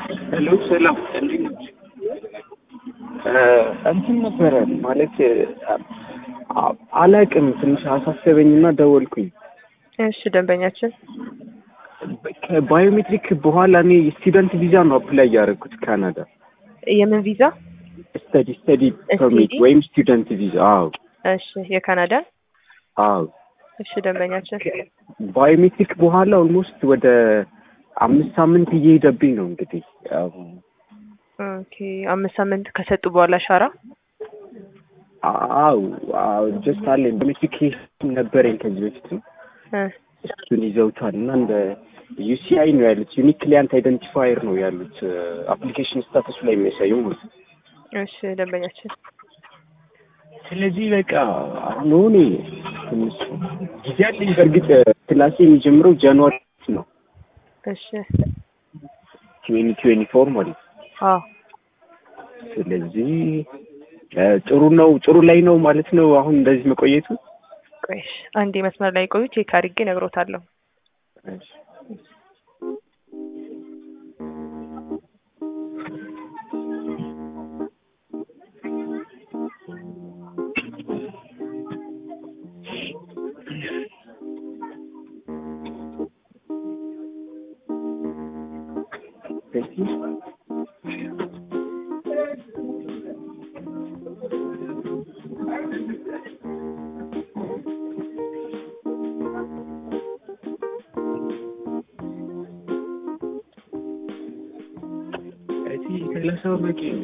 ሄሎ ሰላም እንዴት ነች? እንትን ነበረ ማለት አ- አላቅም ትንሽ አሳሰበኝና ደወልኩኝ። እሺ ደንበኛችን ከባዮሜትሪክ በኋላ እኔ ስቱደንት ቪዛ ነው አፕላይ ያደረኩት ካናዳ የምን ቪዛ? ስተዲ ስተዲ ፐርሚት STD? ወይም ስቱደንት ቪዛ። አዎ እሺ የካናዳን። አዎ እሺ ደንበኛችን ባዮሜትሪክ በኋላ ኦልሞስት ወደ አምስት ሳምንት እየሄደብኝ ነው እንግዲህ ያው ኦኬ አምስት ሳምንት ከሰጡ በኋላ ሻራ አው አው ጀስት አለኝ ባዮሜትሪክ ነበረኝ ከዚህ በፊትም እ እሱን ይዘውታል እና እንደ ዩሲአይ ነው ያሉት ዩኒክ ክሊያንት አይደንቲፋየር ነው ያሉት አፕሊኬሽን ስታተሱ ላይ የሚያሳየው ማለት ነው። እሺ ደንበኛችን ስለዚህ በቃ አሁን እኔ ትንሽ ጊዜ አለኝ። በእርግጥ ክላሴ የሚጀምረው ጃንዋሪ ነው እሺ ትዌንቲ ትዌንቲ ፎር ማለት ነው። አዎ ስለዚህ እ ጥሩ ነው ጥሩ ላይ ነው ማለት ነው አሁን እንደዚህ መቆየቱ። ቆይ እሺ አንዴ መስመር ላይ ቆዩ ቼክ አድርጌ እነግሮታለሁ። እዚህ ሰላሳ በቂ ነው።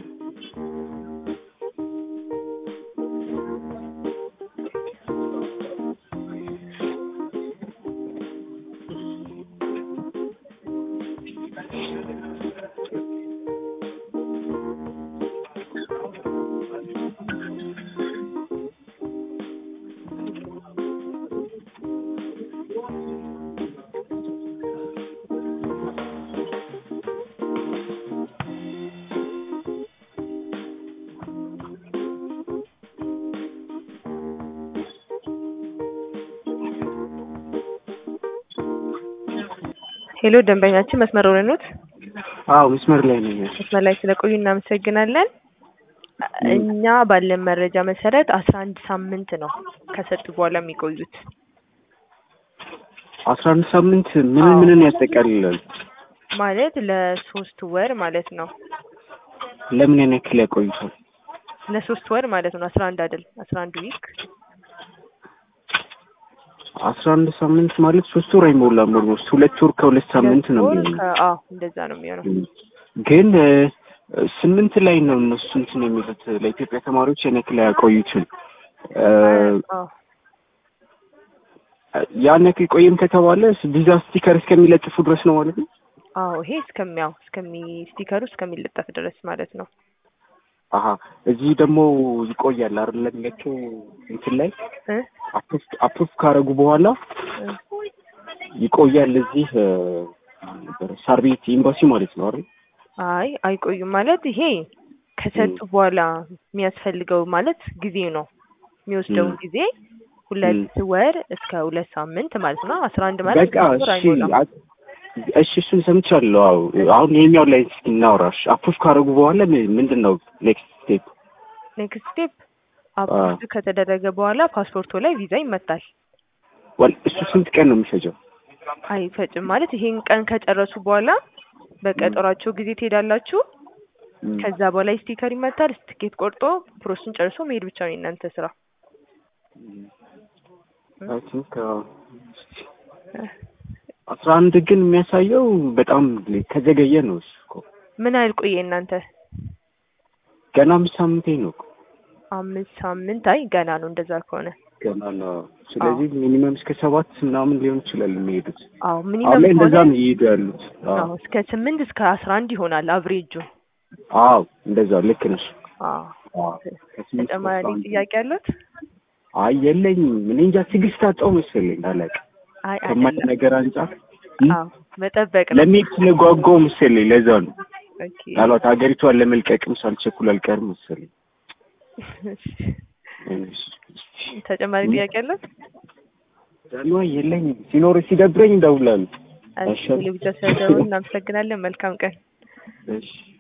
ሄሎ ደንበኛችን መስመር ላይ ኖት? አዎ መስመር ላይ ነኝ። መስመር ላይ ስለቆዩ እናመሰግናለን። እኛ ባለን መረጃ መሰረት አስራ አንድ ሳምንት ነው ከሰጡ በኋላ የሚቆዩት። አስራ አንድ ሳምንት ምን አዎ። ምንን ያጠቃልላል? ማለት ለሶስት ወር ማለት ነው። ለምን ያን ያክል ያቆዩታል? ለሶስት ወር ማለት ነው። አስራ አንድ አይደል? አስራ አንድ ዊክ አስራ አንድ ሳምንት ማለት ሶስት ወር አይሞላም። ኦልሞስት ሁለት ወር ከሁለት ሳምንት ነው ወር የሚሆነው። ከ- አዎ እንደዛ ነው የሚሆነው። ግን እ፣ ስምንት ላይ ነው እነሱ እንትን የሚሉት ለኢትዮጵያ ተማሪዎች ያን ያክል አያቆዩትም። እ፣ አዎ ያን ያክል ቆይም ከተባለ ቪዛ ስቲከር እስከሚለጥፉ ድረስ ነው ማለት ነው። አዎ ይሄ እስከሚያው እስከሚ ስቲከሩ እስከሚለጠፍ ድረስ ማለት ነው። አሀ እዚህ ደግሞ ይቆያል አይደል? ለሚለቸው እንትን ላይ እ አፕሩቭ አፕሩቭ ካረጉ በኋላ እ ይቆያል እዚህ እ፣ ሳር ቤት ኤምባሲ ማለት ነው አይደል? አይ አይቆዩም ማለት ይሄ ከሰጡ በኋላ የሚያስፈልገው ማለት ጊዜ ነው የሚወስደውን ም። ጊዜ ሁለት ወር እስከ ሁለት ሳምንት ማለት ነው። አስራ አንድ ማለት በቃ ሶስት ወር እሺ አይሞላም። አ- እሺ እሱን ሰምቻለሁ። አዎ አሁን ይሄኛው ላይ እስኪ እናውራሽ። አፕሩቭ ካረጉ በኋላ ም- ምንድን ነው ኔክስት ስቴፕ? ኔክስት ስቴፕ አፕሩቭ ከተደረገ በኋላ ፓስፖርቱ ላይ ቪዛ ይመታል። ወል እሱ ስንት ቀን ነው የሚፈጀው? አይፈጭም ማለት ይሄን ቀን ከጨረሱ በኋላ በቀጠሯቸው ጊዜ ትሄዳላችሁ። ም። ከዛ በኋላ ስቲከር ይመታል። ትኬት ቆርጦ ፕሮሰሱን ጨርሶ መሄድ ብቻ ነው የእናንተ ስራ። አይ ቲንክ አስራ አንድ ግን የሚያሳየው በጣም ከዘገየ ነው እሱ እኮ ምን ያህል ቆየ እናንተ? ገና አምስት ሳምንቴ ነው እኮ አምስት ሳምንት። አይ ገና ነው እንደዛ ከሆነ ገና ነው። ስለዚህ ሚኒመም እስከ ሰባት ምናምን ሊሆን ይችላል የሚሄዱት። አዎ አሁን ሚኒመም ላይ እንደዛ ከሆነ ነው እየሄዱ ያሉት። አዎ አዎ እስከ ስምንት እስከ አስራ አንድ ይሆናል አቭሬጁ። አዎ እንደዛ ልክ ነሽ። አዎ አዎ ከስምንት እስከ ተጨማሪ አስራ አንድ ጥያቄ አሉት? አይ የለኝም። እኔ እንጃ ትዕግስት አጣሁ መሰለኝ አላውቅም። አይ ከማይ አይደለም። ነገር አንጻር አዎ መጠበቅ ነው። ለመሄድ ስለጓጓሁ መሰለኝ ለዛ ነው። ኦኬ ምናልባት ሀገሪቷን ለመልቀቅም ሳልቸኩል አልቀርም መሰለኝ። ተጨማሪ ጥያቄ አሉት? ዛሏ የለኝም። ሲኖር ሲደብረኝ እደውላለሁ። እሺ ቴሌቪዥን ስለደወሉ እናመሰግናለን። መልካም ቀን። እሺ